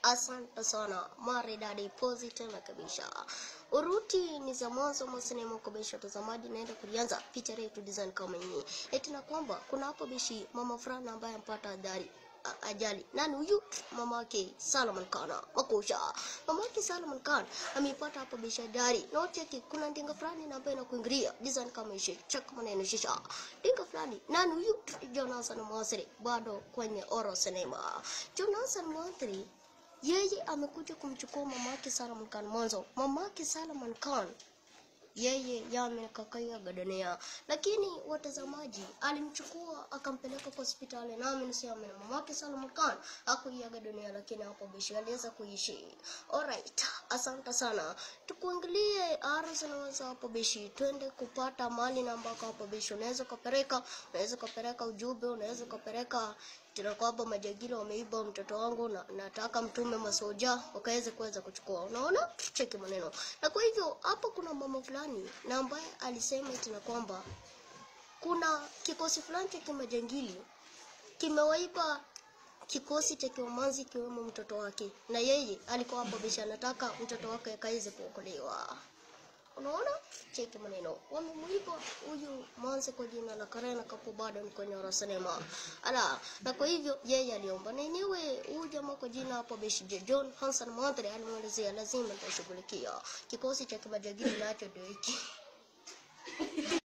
Asante sana maridadi pozi tena kabisa. Uruti ni za mwanzo mwa sinema kubisha watazamaji, naenda kulianza picha yetu design kama hii. Eti na kwamba kuna hapo bishi mama fulani ambaye ampata adhari a- ajali. Nani huyu? Mama yake Salman Khan. Makusha. Mama yake Salman Khan ameipata hapo bishi ajali. Na cheki kuna ndinga fulani na ambaye inakuingilia design kama hii. Check maneno shisha. Ndinga fulani. Nani huyu? Jonathan Mwasiri bado kwenye Oro Cinema. Jonathan Mwasiri yeye amekuja kumchukua mamake Salman Khan mwanzo. Mamake Salman Khan yeye yamekakaiaga dunia, lakini watazamaji alimchukua akampeleka kwa hospitali, nami niseme na mamake Salman Khan hakuiaga dunia, lakini hapo bishi aliweza kuishi. Alright, asante sana. Tukuangalie arus naweza hapo bishi, twende kupata mali na ambako hapo bishi unaweza ukapeleka, unaweza ukapeleka ujumbe, unaweza ukapeleka tena kwamba majagiri wameiba mtoto wangu na nataka mtume masoja wakaweze kuweza kuchukua. Unaona, cheki maneno. Na kwa hivyo hapo kuna mama fulani na ambaye alisema tena kwamba kuna kikosi fulani cha kimajangili kimewaiba kikosi cha kiwamanzi ikiwemo mtoto wake, na yeye alikuwa hapo bisha anataka mtoto wake akaweze kuokolewa. Unaona, cheki maneno, wamemuiba huyu manzi kwa jina la Karena Kapo, bado ni kwenye Oro Cinema. Ala, na kwa hivyo yeye aliomba, na yenyewe huyu jamaa kwa jina hapo Beshi John Hanson Mwantre alimwelezea lazima nitashughulikia kikosi cha kimajagili nacho ndio hiki